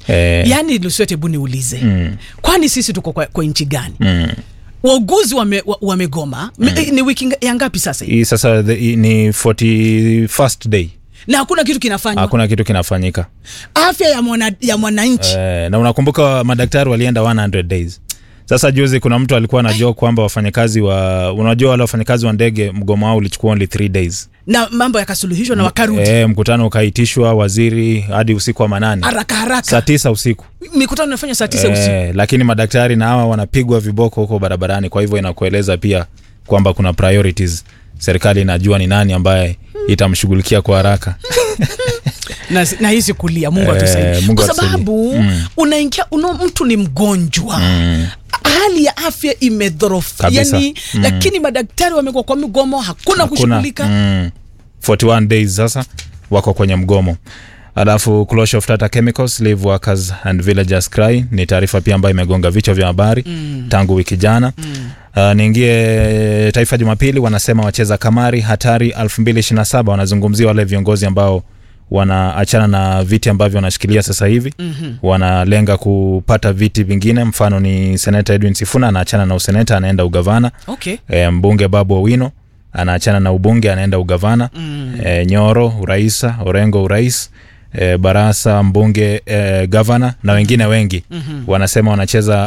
Eh. yaani luswete hebu niulize Mm. kwani sisi tuko kwa, kwa nchi gani Mm. wauguzi wame, wa- wamegoma mm. ni wiki nga- ya ngapi sasa hii? hii sasa the, hii ni 41st day na hakuna kitu kinafanywa hakuna kitu kinafanyika afya ya mwana- ya mwananchi eh, na unakumbuka madaktari walienda 100 days sasa juzi kuna mtu alikuwa anajua kwamba wafanyakazi wa unajua wale wafanyakazi wa ndege mgomo wao ulichukua only 3 days na mambo yakasuluhishwa na wakarudi eh, mkutano ukaitishwa waziri hadi usiku wa manane haraka saa haraka tisa usiku mikutano inafanywa saa tisa usiku eh, lakini madaktari na hawa wanapigwa viboko huko barabarani kwa hivyo inakueleza pia kwamba kuna priorities serikali inajua ni nani ambaye itamshughulikia kwa haraka na, na hizi kulia mungu Eh, atusaidie Mungu kwa atusaidie. sababu Mm. unaingia una, mtu ni mgonjwa mm. hali ya afya imedhorofu Kabisa. yani Mm. lakini madaktari wamekuwa kwa migomo hakuna Hakuna, kushughulika mm, 41 days sasa wako kwenye mgomo alafu closure of Tata Chemicals leave workers and villagers cry ni taarifa pia ambayo imegonga vichwa vya habari mm. tangu wiki jana mm. Uh, niingie Taifa Jumapili, wanasema wacheza kamari hatari 2027 wanazungumzia wale viongozi ambao wanaachana na viti ambavyo wanashikilia sasa hivi mm-hmm. wanalenga kupata viti vingine, mfano ni seneta Edwin Sifuna anaachana na useneta anaenda ugavana okay e, mbunge Babu Owino anaachana na ubunge anaenda ugavana mm. e, Nyoro uraisa, Orengo urais e, Barasa mbunge e, gavana na wengine wengi mm-hmm. wanasema wanacheza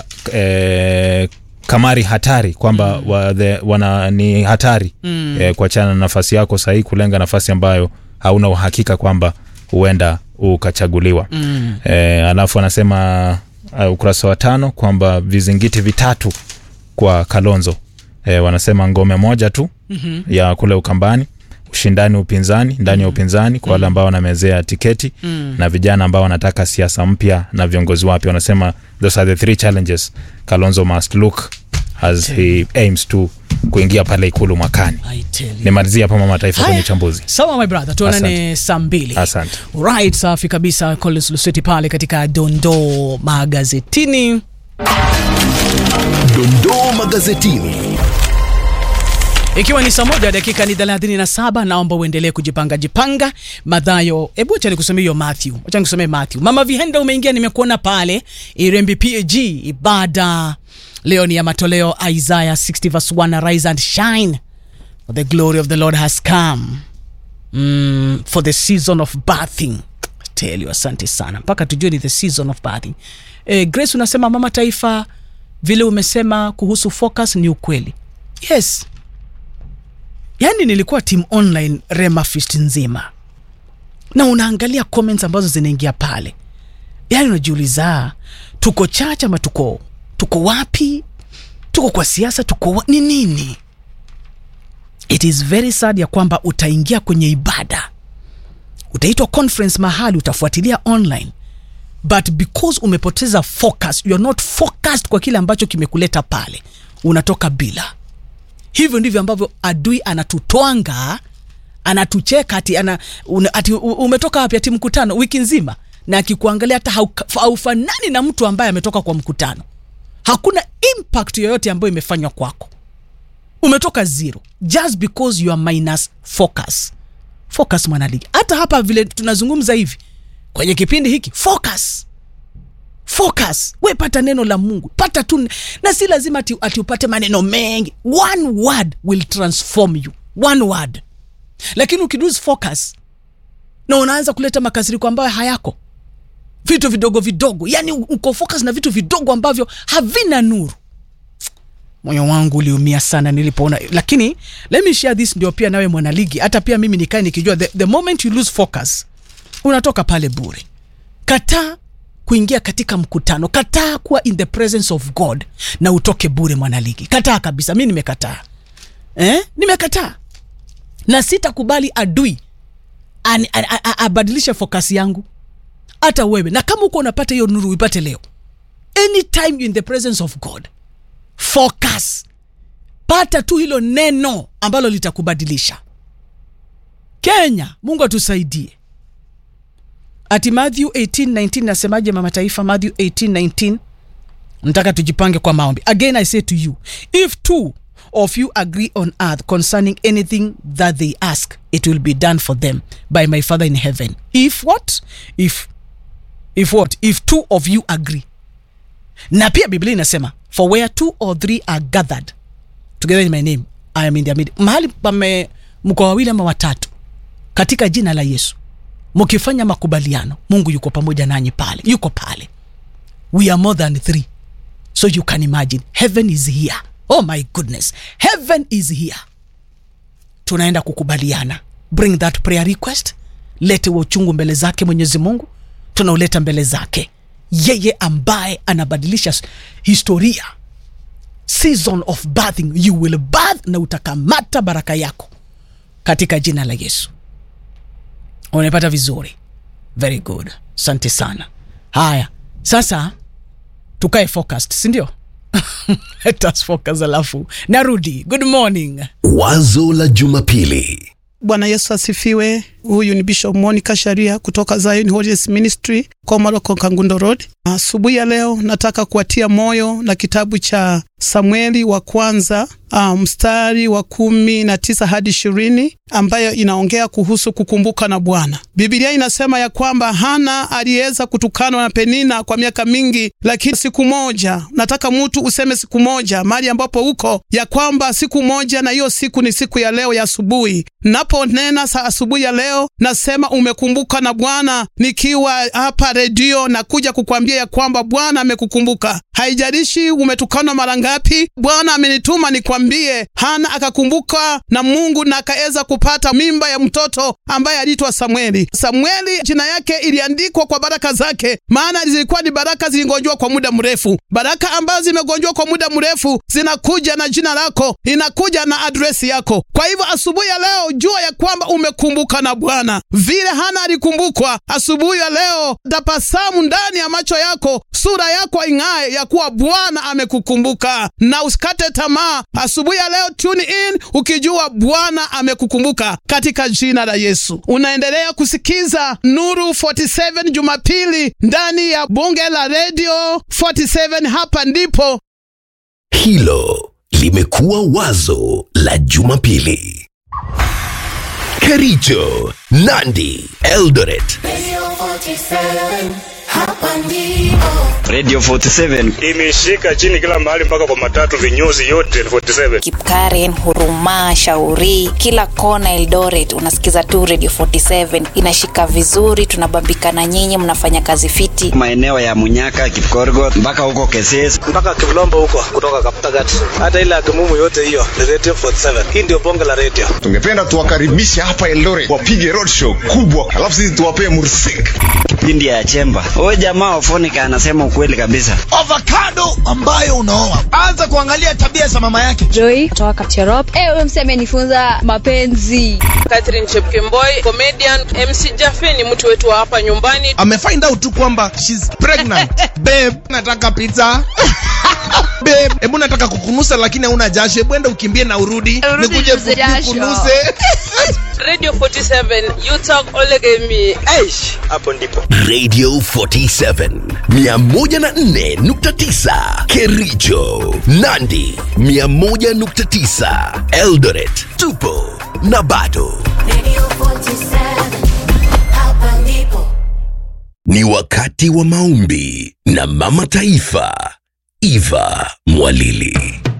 e, kamari hatari kwamba mm. wa, the, wana, ni hatari mm. e, kuachana na nafasi yako sahii kulenga nafasi ambayo hauna uhakika kwamba huenda ukachaguliwa mm. e, alafu anasema uh, ukurasa wa tano kwamba vizingiti vitatu kwa Kalonzo e, wanasema ngome moja tu mm-hmm. ya kule Ukambani, ushindani upinzani ndani ya upinzani kwa wale ambao wanamezea tiketi mm. na vijana ambao wanataka siasa mpya na viongozi wapya. Wanasema those are the three challenges Kalonzo must look as he aims to kuingia pale ikulu mwakani. I tell you. Nimalizia hapa mama taifa kwenye Haya. uchambuzi. sawa my brother tuonane saa mbili Asante. right safi kabisa collins luseti pale katika dondoo magazetini Dondoo magazetini. ikiwa ni saa moja dakika ni 37 naomba uendelee kujipanga jipanga madhayo hebu acha nikusomee hiyo matthew acha nikusomee matthew mama vihenda umeingia nimekuona pale irembi pag ibada leo ni ya matoleo isaiah 60 verse 1 arise and shine for the glory of the lord has come mm, for the season of bathing tell you asante sana mpaka tujue ni the season of bathing eh, grace unasema mama taifa vile umesema kuhusu focus ni ukweli yes yaani nilikuwa team online rema fist nzima na unaangalia comments ambazo zinaingia pale yaani unajiuliza tuko chache ama tuko tuko wapi tuko kwa siasa tuko wa, ni nini it is very sad ya kwamba utaingia kwenye ibada utaitwa conference mahali utafuatilia online but because umepoteza focus you are not focused kwa kile ambacho kimekuleta pale unatoka bila hivyo ndivyo ambavyo adui anatutwanga anatucheka ati, ana, una, ati u- umetoka wapi ati mkutano wiki nzima na akikuangalia hata hauka- haufanani na mtu ambaye ametoka kwa mkutano hakuna impact yoyote ambayo imefanywa kwako umetoka zero just because you are minus focus focus mwanaligi hata hapa vile tunazungumza hivi kwenye kipindi hiki focus focus we pata neno la mungu pata tu na si lazima ati, ati upate maneno mengi one word will transform you one word lakini ukilose focus na unaanza kuleta makasiriko ambayo hayako vitu vidogo vidogo yani uko focus na vitu vidogo ambavyo havina nuru moyo wangu uliumia sana nilipoona lakini let me share this ndio pia nawe mwanaligi hata pia mimi nikae nikijua the, the moment you lose focus unatoka pale bure kataa kuingia katika mkutano kataa kuwa in the presence of god na utoke bure mwanaligi kataa kabisa mi nimekataa eh? nimekataa na sitakubali adui ani- a- a- a- abadilishe fokasi yangu hata wewe na kama uko unapata hiyo nuru uipate leo anytime you in the presence of god focus pata tu hilo neno ambalo litakubadilisha kenya mungu atusaidie ati matthew 1819 nasemaje mama taifa matthew 1819 nataka tujipange kwa maombi again i say to you if two of you agree on earth concerning anything that they ask it will be done for them by my father in heaven if what if if what if two of you agree na pia biblia inasema for where two or three are gathered together in my name i am in their midst mahali pame mko wawili ama watatu katika jina la yesu mkifanya makubaliano mungu yuko pamoja nanyi pale yuko pale we are more than three so you can imagine heaven is here oh my goodness heaven is here tunaenda kukubaliana bring that prayer request lete wa uchungu mbele zake mwenyezi mungu tunauleta mbele zake yeye ambaye anabadilisha s- historia season of birthing you will birth na utakamata baraka yako katika jina la yesu unapata vizuri very good asante sana haya sasa tukae focused sindio let us focus alafu narudi good morning Wazo la Jumapili. Bwana Yesu asifiwe. Huyu ni Bishop Monica Sharia kutoka Zion Holiness Ministry Komaroko Kangundo Road. Asubuhi ya leo nataka kuwatia moyo na kitabu cha Samueli wa kwanza uh, mstari wa kumi na tisa hadi ishirini ambayo inaongea kuhusu kukumbuka na Bwana. Biblia inasema ya kwamba Hana aliweza kutukanwa na Penina kwa miaka mingi, lakini siku moja, nataka mtu useme siku moja mahali ambapo uko ya kwamba siku moja, na hiyo siku ni siku ya leo ya asubuhi. Naponena sa asubuhi ya leo, nasema umekumbuka na Bwana. Nikiwa hapa redio na kuja kukwambia ya kwamba Bwana amekukumbuka. Haijalishi umetukanwa mara ngapi, Bwana amenituma nikwambie. Hana akakumbuka na Mungu na akaweza kupata mimba ya mtoto ambaye aliitwa Samueli. Samueli jina yake iliandikwa kwa baraka zake, maana zilikuwa ni baraka zilingonjwa kwa muda mrefu. Baraka ambazo zimegonjwa kwa muda mrefu zinakuja na jina lako, inakuja na adresi yako. Kwa hivyo asubuhi ya leo jua ya kwamba umekumbuka na Bwana vile Hana alikumbukwa. Asubuhi ya leo tabasamu ndani ya macho yako, sura yako ing'ae ya kuwa Bwana amekukumbuka, na usikate tamaa. Asubuhi ya leo tune in ukijua Bwana amekukumbuka katika jina la Yesu. Unaendelea kusikiza Nuru 47 Jumapili ndani ya bunge la Radio 47. Hapa ndipo Hilo limekuwa wazo la Jumapili. Kericho, Nandi, Eldoret. Radio 47, hapa ndipo. Radio 47 imeshika chini kila mahali mpaka kwa matatu vinyozi yote 47 Kipkaren, Huruma, Shauri, kila kona Eldoret unasikiza tu Radio 47 inashika vizuri, tunabambika na nyinyi, mnafanya kazi fiti. maeneo ya Munyaka, Kipkorgot mpaka huko Keses. mpaka Kivlombo huko kutoka Kaptagat, hata ile Akimumu yote hiyo ni Radio 47. Hii ndio bonge la radio. tungependa tuwakaribishe hapa Eldoret wapige roadshow kubwa, alafu sisi tuwapee mursik Kipindi ya Chemba. Huyo jamaa Ofonika anasema ukweli kabisa. avocado ambayo unaoa anza kuangalia tabia za mama yake Joy kutoka Kapcherop. Eh, huyo msee amenifunza mapenzi. Catherine Chepkemboi, comedian. MC Jaffe ni mtu wetu wa hapa nyumbani. amefind out tu kwamba she's pregnant babe nataka pizza babe hebu nataka kukunusa lakini hauna jasho hebu enda ukimbie na urudi Urudi nikuje ninuze jasho. kukunuse Radio 47, you talk olegemi. Aish, hapo ndipo Radio 47 104.9 Kericho, Nandi 101.9 Eldoret. Tupo na bado. Radio 47, hapa ndipo. Ni wakati wa maombi na Mama Taifa Eva Mwalili.